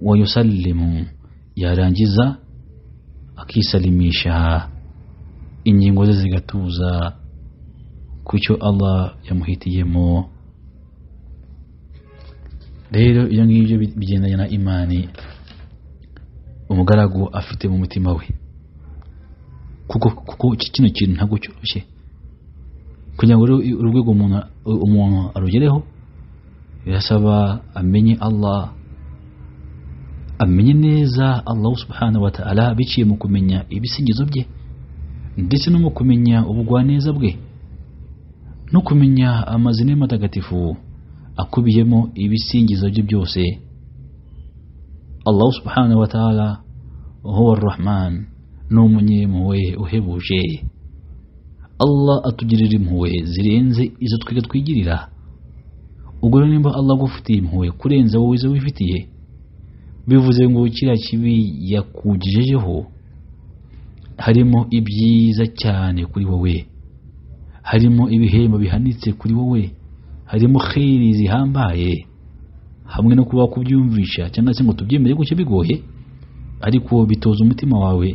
wayusalimu yarangiza akisalimisha ingingo ze zigatuza ku cyo Allah yamuhitiyemo rero ibyo ngibyo bi- bigendanye na imani umugaragu afite mu mutima we kuko kuko ki- kino kintu ntabwo cyoroshye kugira ngo rero i- urwego umuntu umuntu arugereho birasaba amenye Allah amenye neza Allah subhanahu wa ta'ala biciye mu kumenya ibisingizo bye ndetse no mu kumenya ubugwaneza bwe no kumenya amazina ye matagatifu akubiyemo ibisingizo bye byose Allah subhanahu wa ta'ala huwa ar-Rahman ni umunyempuhwe uhebuje Allah atugirira impuhwe zirenze izo twiga twigirira ubwo rero nimba Allah agufitiye impuhwe kurenza wowe izo wifitiye bivuze ngo kiriya kibi yakugejejeho harimo ibyiza cyane kuri wowe harimo ibihembo bihanitse kuri wowe harimo kheri zihambaye hamwe no kuba kubyumvisha cyangwa se ngo tubyemere gutyo bigoye ariko bitoza umutima wawe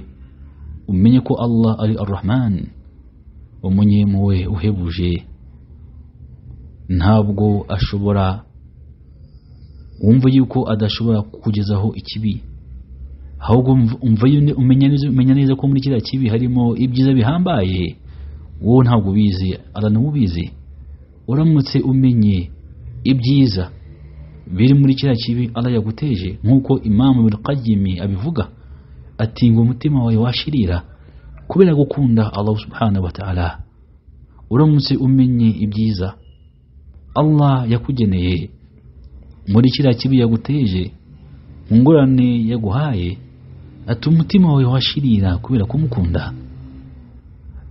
umenye ko Allah ari Ar-Rahman umunyempuhwe uhebuje ntabwo ashobora wumva yuko adashobora kukugezaho ikibi ahubwo umv- umva yune- umenya neza umenya neza ko muri kiriya kibi harimo ibyiza bihambaye wowe ntabwo ubizi abantu ubizi uramutse umenye ibyiza biri muri kiriya kibi Allah yaguteje nk'uko Imam Ibn Qayyim abivuga ati ngo umutima wawe washirira kubera gukunda Allah subhanahu wa ta'ala uramutse umenye ibyiza Allah yakugeneye muri kiriya kibi yaguteje mu ngorane yaguhaye ati umutima wawe washirira kubera kumukunda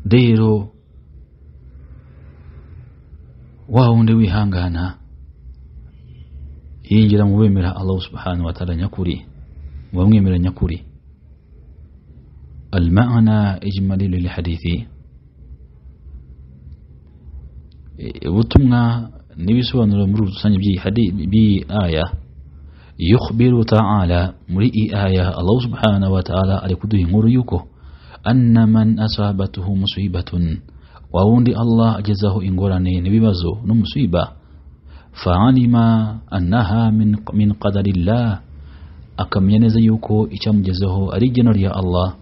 rero wa wundi wihangana yinjira mu bemera Allah subhanahu wa ta'ala nyakuri mu bamwemera nyakuri المعنى إجمالي للحديث Eh, ubutumwa n'ibisobanuro muri rusange by'iyi hadi- by'iyi aya yukhbiru ta'ala muri iyi aya Allah subhanahu wa ta'ala ari kuduha inkuru yuko anna man asabatuhu musibatun wa wundi Allah agezaho ingorane n'ibibazo n'umusiba fa'alima annaha min min qadarillah akamenya neza yuko icyamugezeho ari igeno rya Allah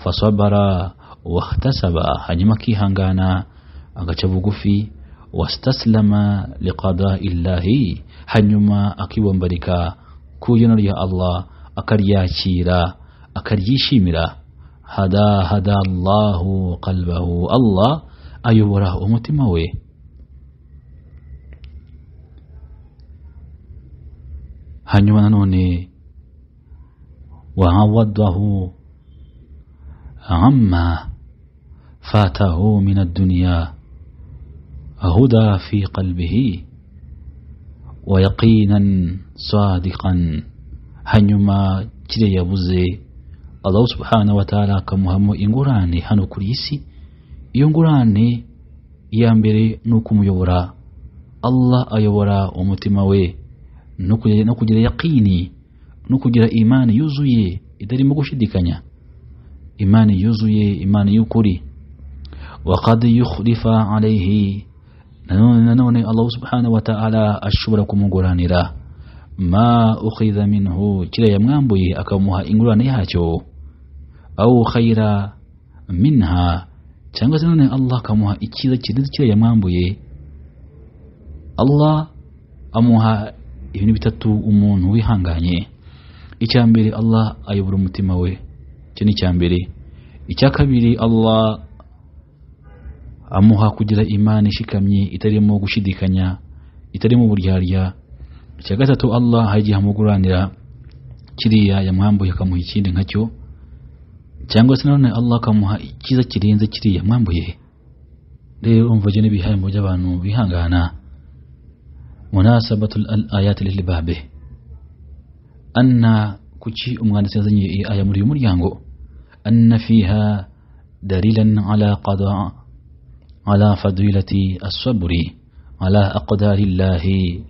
fasabara wahtasaba hanyuma akihangana agaca bugufi wastaslama liqada illahi hanyuma akibombarika ku igeno rya Allah akaryakira akaryishimira hada hada Allahu qalbahu Allah ayobora umutima we hanyuma nanone وعوضه عما فاته من الدنيا هدى في قلبه ويقينا صادقا hanyuma kire yabuze Allah subhanahu wa ta'ala akamuhamo ingurane hano kuri iyi si iyo ngurane iya mbere ni ukumuyobora Allah ayobora umutima we no kugira no kugira yaqini no kugira imani yuzuye itarimo gushidikanya imani yuzuye imani y'ukuri wa qad yukhlifa alayhi nanone nanone allahu subhanahu wataala ashobora kumuguranira ma ukhidha minhu kiriya yamwambuye akamuha ingurane yacyo au khaira minha cyangwa se nanone allah akamuha icyiza kirenze kiriya yamwambuye allah amuha ibintu bitatu umuntu wihanganye icya mbere allah ayobora umutima we icyo ni icya mbere icya kabiri allah amuha kugira imana ishikamye itarimo gushidikanya itarimo uburyarya icya gatatu allah hari igihe amuguranira kiriya yamwambuye akamuha ikindi nkacyo cyangwa se nanone allah akamuha icyiza kirenze kiriya yamwambuye rero umva ibyo n'ibihembo by'abantu bihangana munasabatu al ayati lilbabe anna kuki umwanditsi yazanye iyi aya muri uyu muryango anna fiha dalilan ala qada ala fadilati asaburi ala aqdari llahi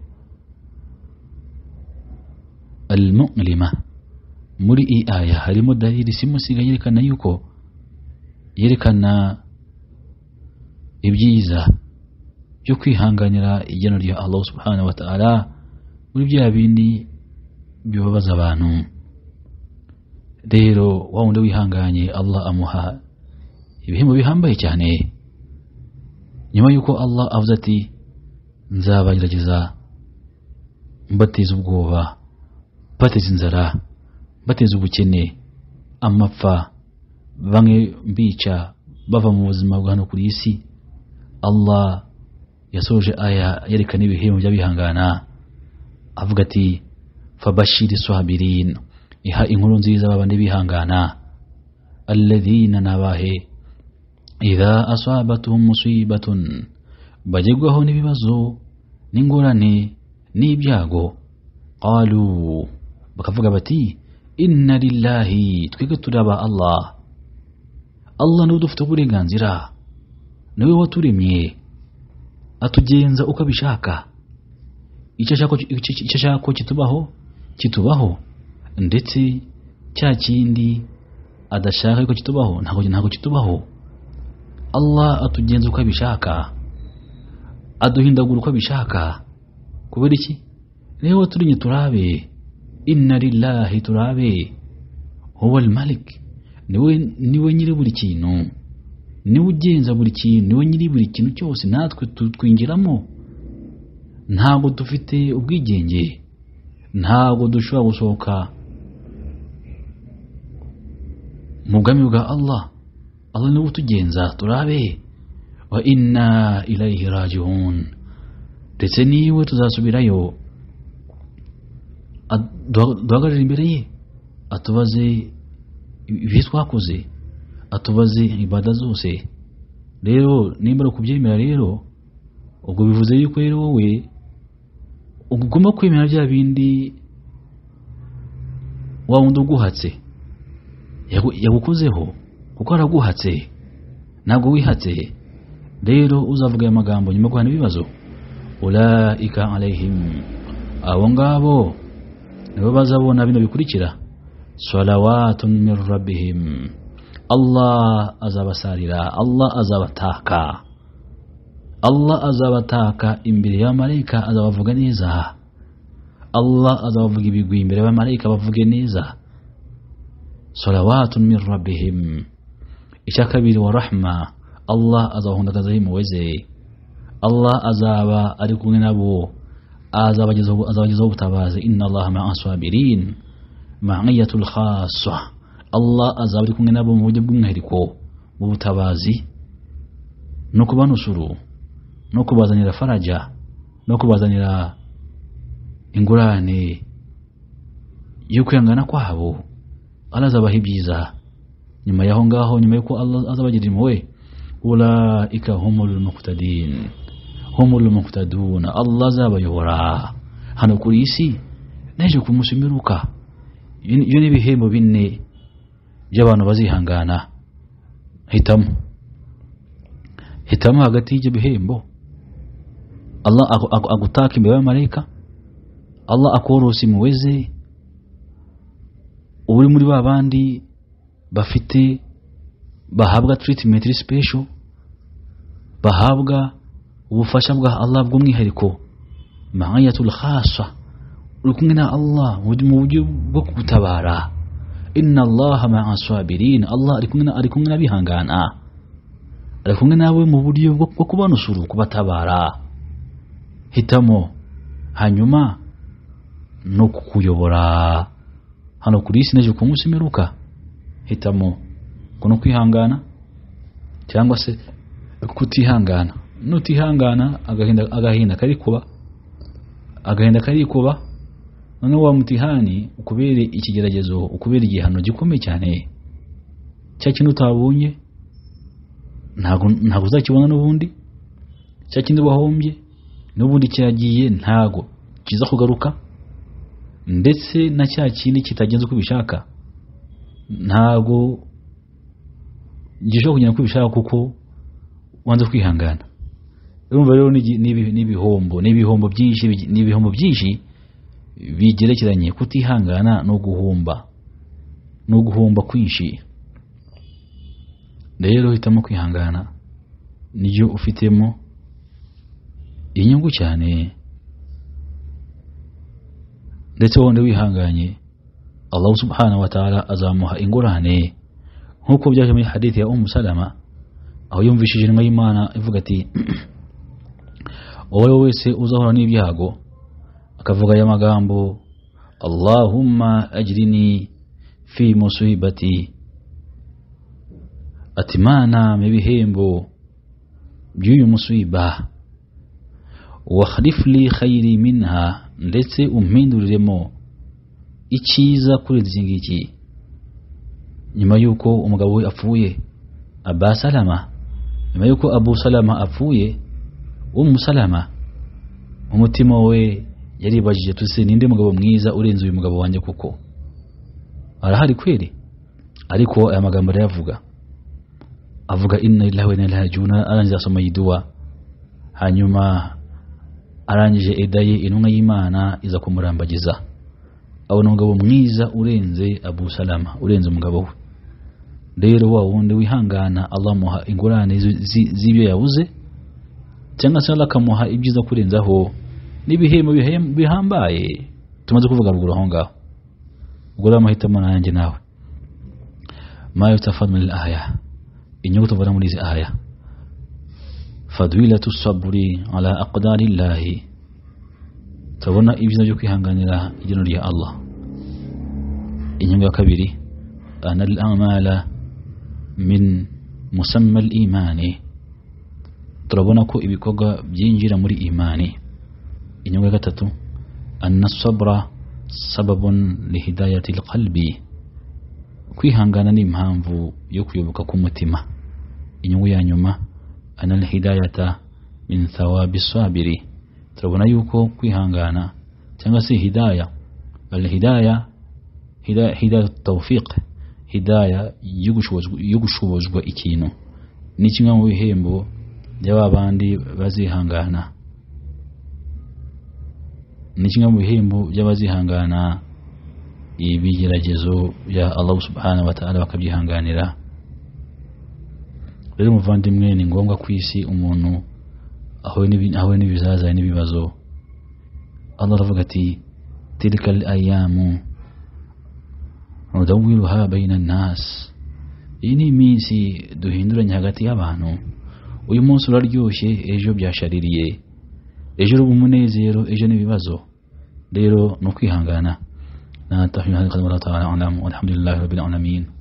almulima muri iyi aya harimo dalili simusiga yerekana yuko yerekana ibyiza byo kwihanganira igeno rya allah subhanahu wa ta'ala muri bya bindi bibabaza abantu rero wa wundi wihanganye allah amuha ibihembo bihambaye cyane nyuma y'uko allah avuze ati nzabagerageza mbateza ubwoba mbateza inzara mbateza ubukene amapfa bamwe mbica bava mu buzima bwa hano ku isi allah yasoje aya yerekana ibihembo by'abihangana avuga ati fabashiri sabirin iha inkuru nziza babandi bihangana alladhina nabahe idha asabatuhum musibatun bagegwaho n'ibibazo n'ingorane n'ibyago qalu bakavuga bati inna lillahi twebwe turaba allah allah niwe dufite uburenganzira niwe waturemye atugenza uko abishaka icyo ashaka ko kitubaho kitubaho ndetse cya kindi adashaka ko kitubaho ntabwo ntabwo kitubaho allah atugenza uko abishaka aduhindagura uko abishaka kubera iki rero turinye turabe inna lillahi turabe huwa malik niwe niwe nyiri buri kintu niwe ugenza buri kintu niwe nyiri buri kintu cyose natwe twingiramo ntabwo dufite ubwigenge ntabwo dushobora gusohoka mu bwami bwa allah allah niwe utugenza turabe wa inna ilayihi rajihun ndetse niwe tuzasubirayo duhagarare imbere ye atubaze ibyo twakoze atubaze ibada zose rero nimba ari ukubyemera rero ubwo bivuze yuko rero wowe ugomba kwemera bya bindi wa wundi uguhatse yagukozeho kuko araguhatse ntabwo wihatse rero uzavuga aya magambo nyuma yo guhana ibibazo ulaika alayhim abo ngabo nibo bazabona bino bikurikira salawatun min rabbihim allah azabasarira allah azabataka allah azabataka imbere y'abamarayika azabavuga neza allah azabavuga ibigwi imbere y'abamarayika bavuge neza salawatun min rabbihim icya kabiri wa rahma allah azabahundagazaho impuhwe ze allah azaba ari kumwe nabo azabagezaho ubutabazi inna allaha maa sabirin maiyatul khasa allah azaba ari kumwe nabo mu buryo bw'umwihariko mu butabazi no kubanusuru no kubazanira faraja no kubazanira ingurane yo kwihangana kwabo allah azabaha ibyiza nyuma y'aho ngaho nyuma y'uko allah azabagira impuhwe ulaika humul muqtadin humul muqtadun allah azabayobora hano kuri isi naje ku munsi umeruka ibyo ni ibihembo bine by'abantu bazihangana hitamo hitamo hagati y'ibyo bihembo allah agutaka imbere y'abamarayika allah akorosa impuhwe ze uri muri ba bandi bafite bahabwa treatment special bahabwa ubufasha bwa allah bw'umwihariko mahayatul khasa uri kumwe na allah mu buryo bwo kugutabara inna allaha maa sabirin allah ari kumwe na- ari kumwe n'abihangana ari kumwe nawe mu buryo bwo bwo kubanusura kubatabara hitamo hanyuma no kukuyobora hano kuri isi n'ejo ku munsi imperuka hitamo kuno kwihangana cyangwa se kutihangana nutihangana agahinda agahinda karikuba agahinda karikuba noneho wa mutihani ukubere ikigeragezo ukubere igihano gikomeye cyane cya kintu utabonye ntabwo ntabwo uzakibona n'ubundi cya kindi wahombye n'ubundi kiragiye ntabwo kiza kugaruka ndetse na cya kindi kitagenze uko ubishaka ntabwo gishobora kugenda uko ubishaka kuko wanze kwihangana urumva rero ni- ni ibi- ni ibihombo ni ibihombo byinshi bigi- ni ibihombo byinshi bigerekeranye kutihangana no guhomba no guhomba kwinshi rero hitamo kwihangana niryo ufitemo inyungu cyane ndetse wonde wihanganye Allah subhanahu wa ta'ala azamuha ingorane nk'uko byaje muri hadithi ya Ummu Salama aho yumvishije intumwa y'Imana ivuga ati uwo ari we wese uzahura n'ibyago akavuga aya magambo Allahumma ajrini fi musibati ati mana mpa ibihembo by'uyu musiba wahlifli khayiri minha ndetse umpinduriremo icyiza kurenza iki ngiki nyuma y'uko umugabo we apfuye aba salama nyuma y'uko abu salama apfuye umusalama umutima we yaribajije tuse ninde mugabo mwiza urenze uyu mugabo wanjye kuko arahari kweri ariko aya magambo arayavuga avuga inna lillahi wa inna ilaihi raji'un arangiza asoma iyi dua hanyuma arangije edaye intumwa y'Imana iza kumurambagiza abona umugabo mwiza urenze Abu Salama urenze umugabo we rero wa wundi wihangana Allah muha ingurane zi- zi- z'ibyo yabuze cyangwa se Allah akamuha ibyiza kurenzaho n'ibihembo bihem- bihambaye tumaze kuvuga ruguru aho ngaho ubwo rero amahitamo nanjye nawe ma yutafadu min al-aya inyungu tuvana muri izi aya fadwilatu saburi ala aqdari llahi turabona ibyiza byo kwihanganira igeno rya allah inyungu ya kabiri ana al amala min musamma al imani turabona ko ibikorwa byinjira muri imani inyungu ya gatatu ana sabra sababun lihidayati alqalbi kwihangana ni impamvu yo kuyoboka k'umutima inyungu ya nyuma anal hidayata min thawabi sabiri turabona yuko kwihangana cyangwa se hidaya al hidaya hidaya hidaya tawfiq hidaya yo gushobozwa- yo gushobozwa ikintu ni kimwe mu bihembo by'aba bandi bazihangana ni kimwe mu bihembo by'abazihangana ibigeragezo bya Allah subhanahu wa ta'ala bakabyihanganira rero muvandimwe ni ngombwa ku isi umuntu ahuye n'ibi- ahuye n'ibizazane n'ibibazo Allah aravuga ati tilka al-ayamu nudawiluha bayna an-nas iyi ni iminsi duhinduranya hagati y'abantu uyu munsi uraryoshye ejo byashaririye ejo uri umunezero ejo n'ibibazo rero no kwihangana نتحي هذه القدر الله تعالى أعلم والحمد لله رب العالمين